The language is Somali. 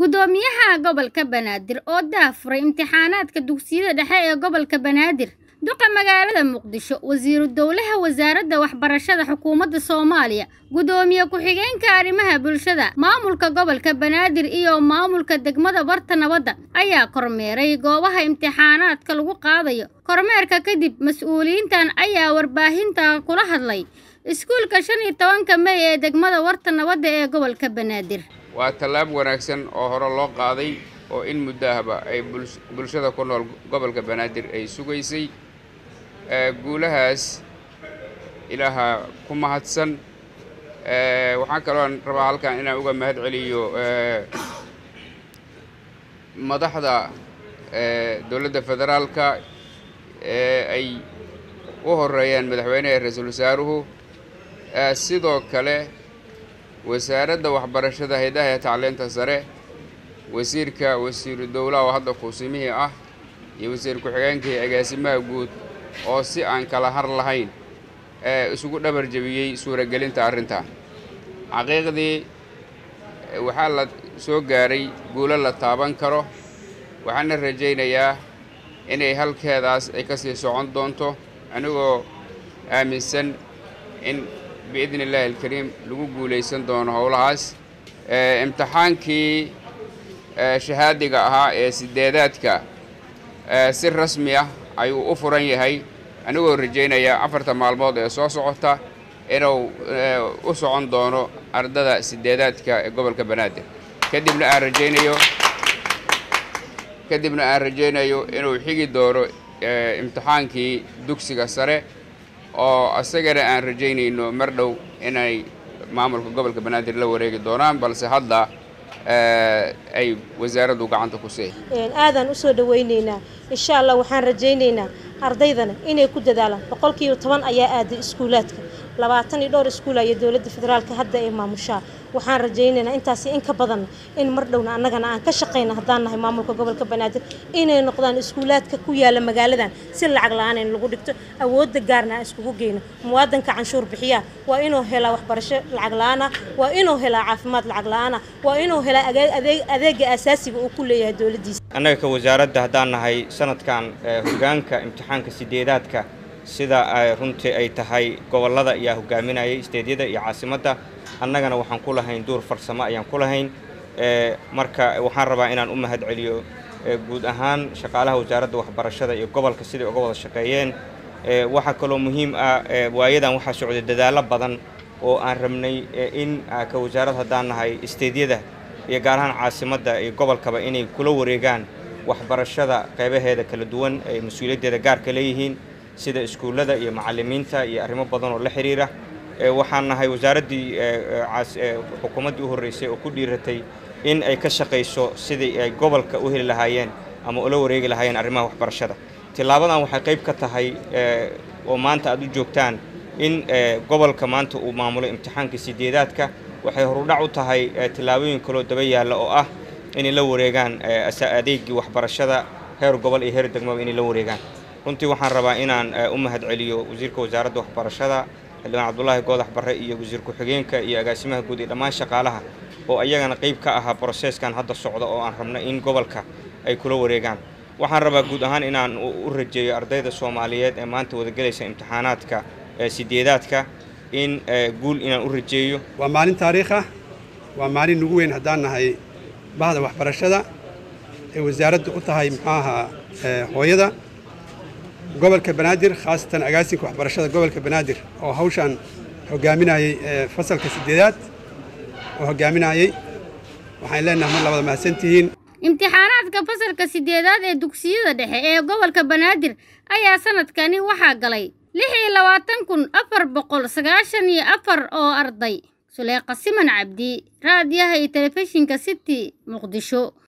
gudoomiyaha gobolka banaadir oo daafuray imtixaanaadka dugsiyada dhexe ee gobolka banaadir duqa magaalada muqdisho wasiiru dowlaha wasaaradda waxbarashada xukuumadda soomaaliya gudoomiye ku-xigeenka arrimaha bulshada maamulka gobolka banaadir iyo maamulka degmada barta nabadda ayaa kormeeray goobaha imtixaanaadka lagu qaadayo kormeerka kadib mas-uuliyiintan ayaa warbaahinta kula hadlay iskuulka shan iyo tobanka mey ee degmada warta nabadda ee gobolka banaadir waa tallaab wanaagsan oo hore loo qaaday oo in muddo ahba ay bulshada ku nool gobolka banaadir ay sugaysay guulahaas ilaaha ku mahadsan waxaan kaloon rabaa halkan inaan uga mahad celiyo madaxda dowladda federaalka ee ay u horeeyaan madaxweynaha ra-iisul wasaaruhu sidoo kale wasaaradda waxbarashada haydaha ee tacliinta sare wasiirka wasiiru dowlaha oo hadda kuusimihii ah iyo wasiir ku-xigeenkii agaasimaha guud oo si aan kala har lahayn isugu dhabar jebiyey suuragelinta arrintan xaqiiqdii waxaa la soo gaaray guulo la taaban karo waxaana rajaynayaa inay halkeedaas ay ka sii socon doonto anigoo aaminsan in biidni illaahi alkariim lagu guulaysan doono howlahaas imtixaankii shahaadiga ahaa ee sideedaadka si rasmi ah ayuu u furan yahay anigoo rajaynaya afarta maalmood ee soo socota inuu u socon doono ardada sideedaadka ee gobolka banaadir kadibna aan rajaynayo kadibna aan rajaynayo inuu xigi doono imtixaankii dugsiga sare oo isagana aan rajaynayno mar dhow inay maamulka gobolka banaadir la wareegi doonaan balse hadda ay wasaaraddu gacanta ku see aadaan u soo dhawaynaynaa insha allah waxaan rajaynaynaa ardaydana inay ku dadaalaan boqolkiiba toban ayaa aaday iskuulaadka labaatan iyo dhowr iskuul ayaa dowladda federaalka hadda ay maamushaa waxaan rajaynaynaa intaasi in ka badanna in mar dhowna annagana aan ka shaqayna haddaan nahay maamulka gobolka banaadir inay noqdaan iskuulaadka ku yaala magaaladan si lacag la-aan in lagu dhigto awoodda gaarna aan iskugu geyno muwaadanka canshuur bixiyaa waa inuu helaa waxbarasho lacag la-aana waa inuu helaa caafimaad lacag la-aana waa inuu helaa adeega asaasiga uu ku leeyahay dowladdiisa annaga ka wasaaradda haddaan nahay sanadkan hogaanka imtixaanka sideedaadka sida runtii ay tahay gobollada ayaa hogaaminayay isteedyada iyo caasimadda annagana waxaan ku lahayn duur farsamo ayaan ku lahayn marka waxaan rabaa inaan u mahad celiyo guud ahaan shaqaalaha wasaaradda waxbarashada iyo gobolka siday uga wada shaqeeyeen waxaa kaloo muhiim ah waayadan waxaa socday dadaallo badan oo aan rabnay in ka wasaarad haddaan nahay isteedyada iyo gaar ahaan caasimadda iyo gobolkaba inay kula wareegaan waxbarashada qeybaheeda kala duwan ay mas-uuliyaddeeda gaarka leeyihiin sida iskuullada iyo macallimiinta iyo arrimo badan oo la xiriira waxaan nahay wasaaraddii xukuumaddii u horreysay oo ku dhiiratay in ay ka shaqayso sidii ay gobolka u heli lahaayeen ama ula wareegi lahaayeen arrimaha waxbarashada tilaabadan waxay qayb ka tahay oo maanta aad u joogtaan in gobolka maanta uu maamulo imtixaanka sideedaadka waxay horudhac u tahay tillaabooyin kaloo daba yaalla oo ah inay la wareegaan adeegii waxbarashada heer gobol iyo heer degmaba inay la wareegaan runtii waxaan rabaa inaan u mahad celiyo wasiirka wasaaradda waxbarashada xildhibaan cabdulaahi goodax barre iyo wasiir ku-xigeenka iyo agaasimaha guud iyo dhammaan shaqaalaha oo ayagana qayb ka ahaa broseeskan hadda socda oo aan rabna in gobolka ay kula wareegaan waxaan rabaa guud ahaan inaan u rajeeyo ardayda soomaaliyeed ee maanta wadagelaysa imtixaanaadka sideedaadka in guul inaan u rajeeyo waa maalin taariikh ah waa maalin nugu weyn haddaan nahay bahda waxbarashada ay wasaaraddu u tahay muxuu ahaa hooyada gobolka banaadir khaasatan agaasinka waxbarashada gobolka banaadir oo hawshaan hogaaminayey fasalka sideedaad oo hogaaminayey waxaan leenahay mar labada mahadsantihiin imtixaanaadka fasalka sideedaad ee dugsiyada dhexe ee gobolka banaadir ayaa sanadkani waxaa galay lix iyo labaatan kun afar boqol sagaashan iyo afar oo arday suleeqa siman cabdi raadiyaha iyo telefishinka city muqdisho